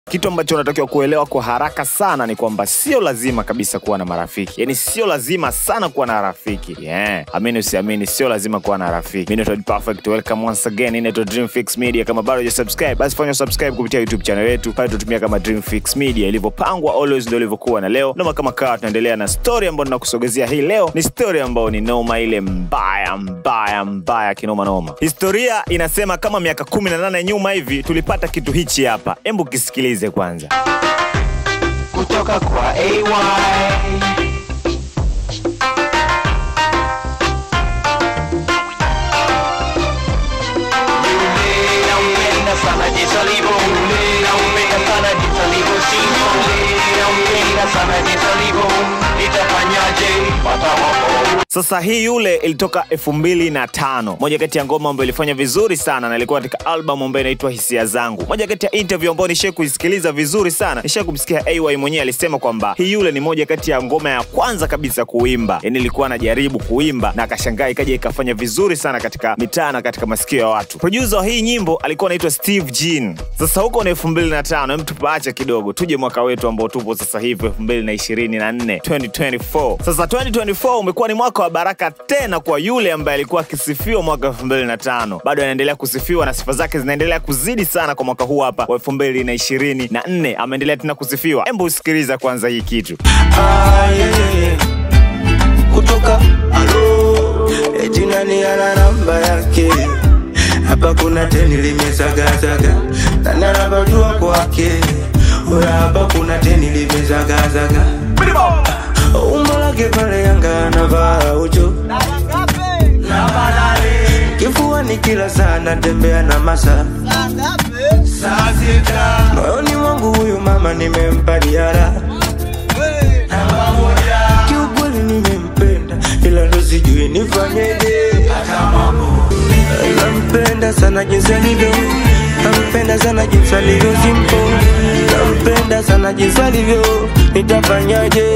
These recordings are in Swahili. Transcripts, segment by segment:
Kitu ambacho unatakiwa kuelewa kwa haraka sana ni kwamba sio lazima kabisa kuwa na marafiki, yaani sio lazima sana kuwa na rafiki yeah. Amini usiamini, sio lazima kuwa na rafiki. Mimi naitwa Perfect, welcome once again. Inaitwa Dream Fix Media. Kama bado hujasubscribe, basi fanya subscribe kupitia YouTube channel yetu pale, tutumia kama Dream Fix Media. Ilivyopangwa always ndio ilivyokuwa, na leo noma kama kawa, tunaendelea na story ambayo tunakusogezea hii leo. Ni story ambayo ni noma, ile mbaya mbaya mbaya kinoma noma. Historia inasema kama miaka 18 nyuma hivi tulipata kitu hichi hapa, hebu kisikilize kwanza. kutoka kwa AY. Yule nampenda sana jinsi alivyo. Yule nampenda sana jinsi alivyo. Simba. Yule nampenda sana jinsi alivyo. Nitafanyaje? Pata mambo. Sasa hii yule ilitoka elfu mbili na tano, moja kati ya ngoma ambayo ilifanya vizuri sana na ilikuwa katika albamu ambayo inaitwa Hisia Zangu. Moja kati ya interview ambayo nishai kuisikiliza vizuri sana, nishai kumsikia AY mwenyewe alisema kwamba hii yule ni moja kati ya ngoma ya kwanza kabisa kuimba, yani ilikuwa anajaribu kuimba na akashangaa ikaja ikafanya vizuri sana katika mitaa na katika masikio ya watu. Producer wa hii nyimbo alikuwa anaitwa Steve Jean. Sasa huko ni elfu mbili na tano, hem tupaache kidogo, tuje mwaka wetu ambao tupo sasa hivi elfu mbili na ishirini na nne 2024. Sasa 2024 umekuwa ni mwaka wa baraka tena kwa yule ambaye alikuwa akisifiwa mwaka 2005. Bado anaendelea kusifiwa na sifa zake zinaendelea kuzidi sana kwa mwaka huu hapa wa 2024. Ameendelea tena kusifiwa. Hebu usikiliza kwanza hii kitu. Ah, yeah, yeah, yeah. kutoka alo eti nani ana namba yake hapa kuna teni limezagazaga nani anapajua kwake oya hapa kuna teni limezagazaga umbo lake pale yanga anavaa ucho kifuani kila saa natembea na masa moyoni mwangu huyu mama nimempa diara kiukweli nimempenda ila ndo sijui nifanyeje nampenda sana jinsi alivyo nampenda sana jinsi alivyo simpo nampenda sana jinsi alivyo nitafanyaje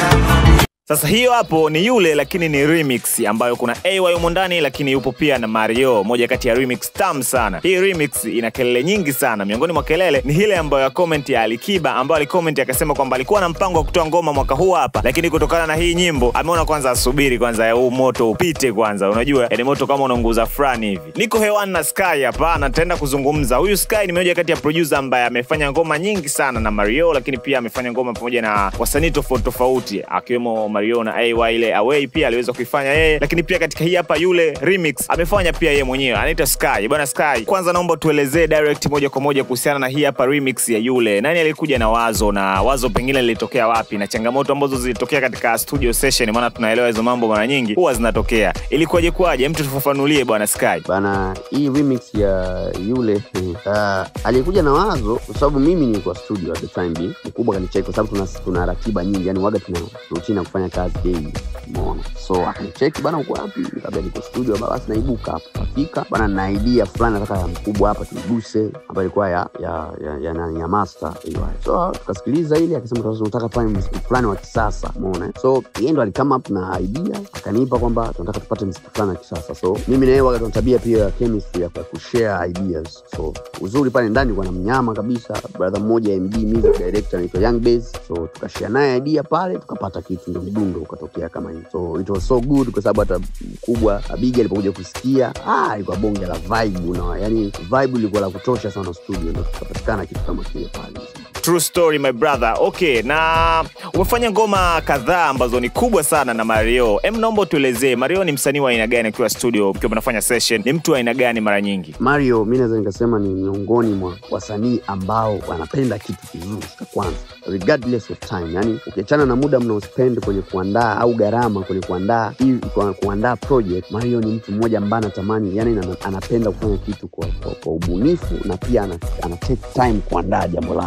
Sasa hiyo hapo ni yule, lakini ni remix ambayo kuna AY humo ndani, lakini yupo pia na Mario, moja kati ya remix tamu sana. Hii remix ina kelele nyingi sana. Miongoni mwa kelele ni ile ambayo ya comment ya Alikiba, ambayo alicomment akasema kwamba alikuwa na mpango wa kutoa ngoma mwaka huu hapa, lakini kutokana na hii nyimbo ameona kwanza asubiri kwanza ya huu moto upite kwanza. Unajua yani moto kama unaunguza fulani hivi. Niko hewani na Sky hapa na nitaenda kuzungumza. Huyu Sky ni moja kati ya producer ambaye amefanya ngoma nyingi sana na Mario, lakini pia amefanya ngoma pamoja na wasanii tofauti tofauti akiwemo Mario na AY ile Away pia aliweza kuifanya yeye, lakini pia katika hii hapa yule remix amefanya pia yeye mwenyewe, anaitwa Sky. Bwana Sky, kwanza naomba tuelezee direct moja kwa moja kuhusiana na hii hapa remix ya yule. Nani alikuja na wazo na wazo pengine lilitokea wapi na changamoto ambazo zilitokea katika studio session? Maana tunaelewa hizo mambo mara nyingi huwa zinatokea. Ilikuwaje kwaje? Mtu tufafanulie bwana Sky. bana hii remix ya yule uh, aliyekuja na wazo kwa sababu mimi nilikuwa studio at the time being mkubwa kanicheki kwa sababu tuna, tuna ratiba nyingi yani waga tuna rutina ya kufanya kazi daily umeona so akanicheki bana uko wapi nikamwambia niko studio "Ba- basi naibuka hapo kafika bana na idea fulani nataka ya mkubwa hapa tuiguse ambayo ilikuwa ya ya ya, ya, ya, ya master hiyo so tukasikiliza ile akasema tunataka kufanya muziki fulani wa kisasa umeona so yeye ndo alikama up na idea akanipa kwamba tunataka tupate muziki fulani wa kisasa so mimi na yeye waga tuna tabia pia ya chemistry ya kwa kushare ideas so uzuri pale ndani kwa na mnyama kabisa brother mmoja MD music director anaitwa Young Bass so tukashare naye idea pale tukapata kitu ndio mdundo ukatokea kama hivi so it was so good kwa sababu hata mkubwa Abigi alipokuja kusikia ah ilikuwa bonge la vibe na yani vibe ilikuwa la kutosha sana studio ndio tukapatikana kitu kama kile pale True story my brother. Okay, na umefanya ngoma kadhaa ambazo ni kubwa sana na Mario. Em, naomba tuelezee Mario ni msanii wa aina gani akiwa studio, mkiwa mnafanya session? Ni mtu wa aina gani mara nyingi? Mario mi naweza nikasema ni miongoni mwa wasanii ambao wanapenda kitu kizuri cha kwanza regardless of time yani ukiachana na muda mnaospend kwenye kuandaa au gharama kwenye kuandaa hii kwa kuandaa project mario ni mtu mmoja ambaye anatamani yani ana- anapenda kufanya kitu kwa, kwa, kwa ubunifu na pia ana, ana take time kuandaa jambo lake nitolee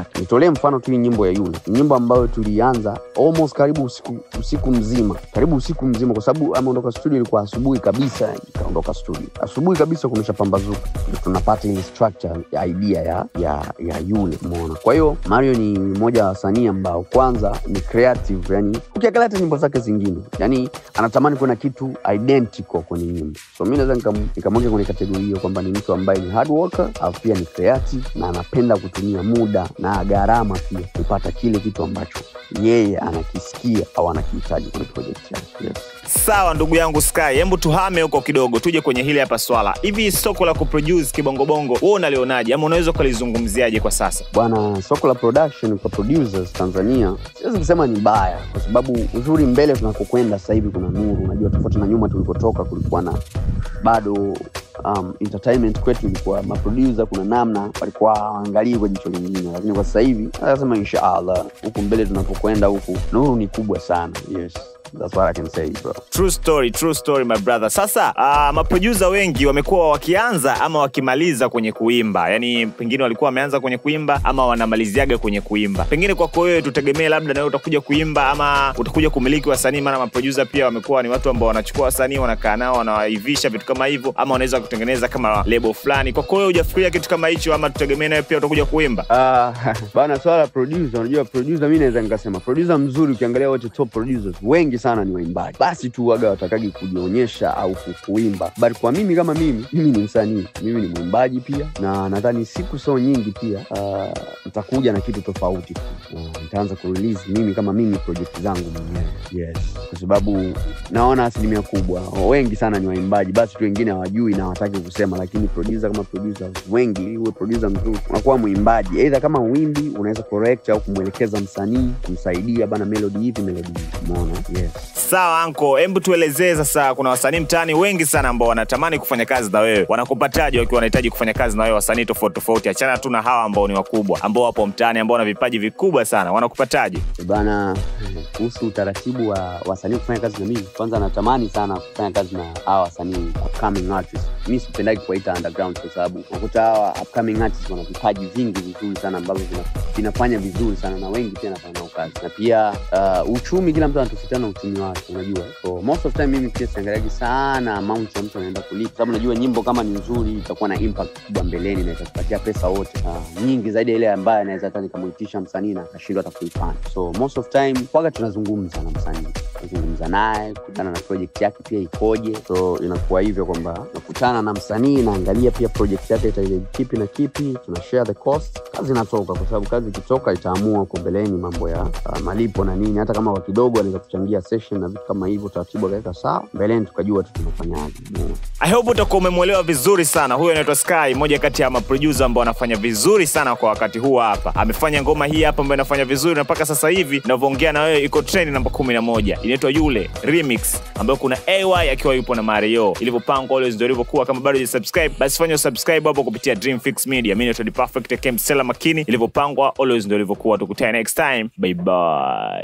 nikutolee mfano tu hii nyimbo ya yule Ni nyimbo ambayo tulianza almost karibu usiku, usiku mzima karibu usiku mzima kwa sababu ameondoka studio ilikuwa asubuhi kabisa ikaondoka studio asubuhi kabisa kumesha pambazuka ndio tunapata ile structure ya idea ya, ya, ya yule umeona kwa hiyo mario ni mmoja wa wasanii ambao kwanza ni creative yani ukiangalia hata nyimbo zake zingine yani anatamani kuwa na kitu identical kwenye nyimbo so mi naweza nikam- nikamweka kwenye kategori hiyo kwamba ni mtu ambaye ni hard worker alafu pia ni creative na anapenda kutumia muda na gharama pia kupata kile kitu ambacho yeye anakisikia au anakihitaji kwenye project yake yes. sawa ndugu yangu sky hebu tuhame huko kidogo tuje kwenye hili hapa swala hivi soko la kuproduce kibongobongo wewe unalionaje ama unaweza ukalizungumziaje kwa sasa bwana soko la production kwa producers tanzania siwezi kusema ni baya kwa sababu uzuri mbele tunakokwenda sasa hivi kuna nuru unajua tofauti na nyuma tulikotoka kulikuwa na bado um, entertainment kwetu ilikuwa maproducer kuna namna walikuwa hawaangalii kwa jicho lingine lakini kwa sasa hivi nasema inshaallah huku mbele tunapokwenda huku nuru ni kubwa sana yes that's what i can say bro true story true story my brother sasa uh, maproducer wengi wamekuwa wakianza ama wakimaliza kwenye kuimba yani pengine walikuwa wameanza kwenye kuimba ama wanamaliziaga kwenye kuimba pengine kwako wewe tutegemee labda nawe utakuja kuimba ama utakuja kumiliki wasanii maana maproducer pia wamekuwa ni watu ambao wanachukua wasanii wanakaa nao wanawaivisha vitu kama hivyo ama wanaweza kutengeneza kama lebo fulani kwako wewe hujafikiria kitu kama hicho ama tutegemee nawe pia utakuja kuimba Uh, bana swala la producer unajua producer mi naweza nikasema producer mzuri ukiangalia wote top producers wengi sana ni waimbaji basi tu waga watakagi kujionyesha au ku- kuimba but kwa mimi kama mimi mimi ni msanii mimi ni mwimbaji pia na nadhani siku so nyingi pia uh, nitakuja na kitu tofauti tu uh, nitaanza kurelease mimi kama mimi project zangu mwenyewe yes kwa sababu naona asilimia kubwa wengi sana ni waimbaji basi tu wengine hawajui na hawataki kusema lakini producer kama producer wengi ili uwe producer mzuri unakuwa mwimbaji eidha kama wimbi unaweza correct au kumwelekeza msanii kumsaidia bana melody hivi melody hivi umeona yes sawa anko hebu tuelezee sasa kuna wasanii mtaani wengi sana ambao wanatamani kufanya kazi na wewe wanakupataje wakiwa wanahitaji kufanya kazi na wewe wasanii tofauti tofauti achana tu na hawa ambao ni wakubwa ambao wapo mtaani ambao wana vipaji vikubwa sana wanakupataje bana kuhusu utaratibu wa wasanii kufanya kazi na mimi kwanza natamani sana kufanya kazi na hawa wasanii upcoming artists mi sipendagi kuwaita underground kwa sababu nakuta hawa upcoming artists wana vipaji vingi vizuri sana ambavyo vina, vinafanya vizuri sana na wengi pia nafanya nao kazi na pia uh, uchumi kila mtu anatofautiana na uchumi wake unajua so most of time mimi pia siangaliaji sana amount ya mtu anaenda kulipa sababu najua nyimbo kama ni nzuri itakuwa na impact kubwa mbeleni na itatupatia pesa wote uh, nyingi zaidi ya ile ambayo anaweza hata nikamuitisha msanii na akashindwa hata kuifanya so most of time kwaga tunazungumza na msanii nazungumza naye kutana na project yake pia ikoje so inakuwa hivyo kwamba nakutana na msanii naangalia pia project yake itahitaji kipi na kipi tuna share the cost kazi inatoka kwa sababu kazi ikitoka itaamua huko mbeleni mambo ya uh, malipo na nini hata kama kwa kidogo anaweza kuchangia session na vitu kama hivyo taratibu akaweka sawa mbeleni tukajua tu tunafanyaje Umeona? I hope utakuwa umemwelewa vizuri sana. Huyo anaitwa Sky, moja kati ya maproducer ambao wanafanya vizuri sana kwa wakati huu hapa. Amefanya ngoma hii hapa ambayo inafanya vizuri na mpaka sasa hivi ninavyoongea na wewe iko trend namba kumi na moja inaitwa Yule Remix, ambayo kuna AY akiwa yupo na Mario. Ilivyopangwa always ndio ilivyokuwa. Kama bado hujasubscribe, basi fanya subscribe hapo kupitia Dream Fix Media. Mimi naitwa The Perfect Kem Stella Makini. Ilivyopangwa always ndio ilivyokuwa. Tukutane next time, bye bye.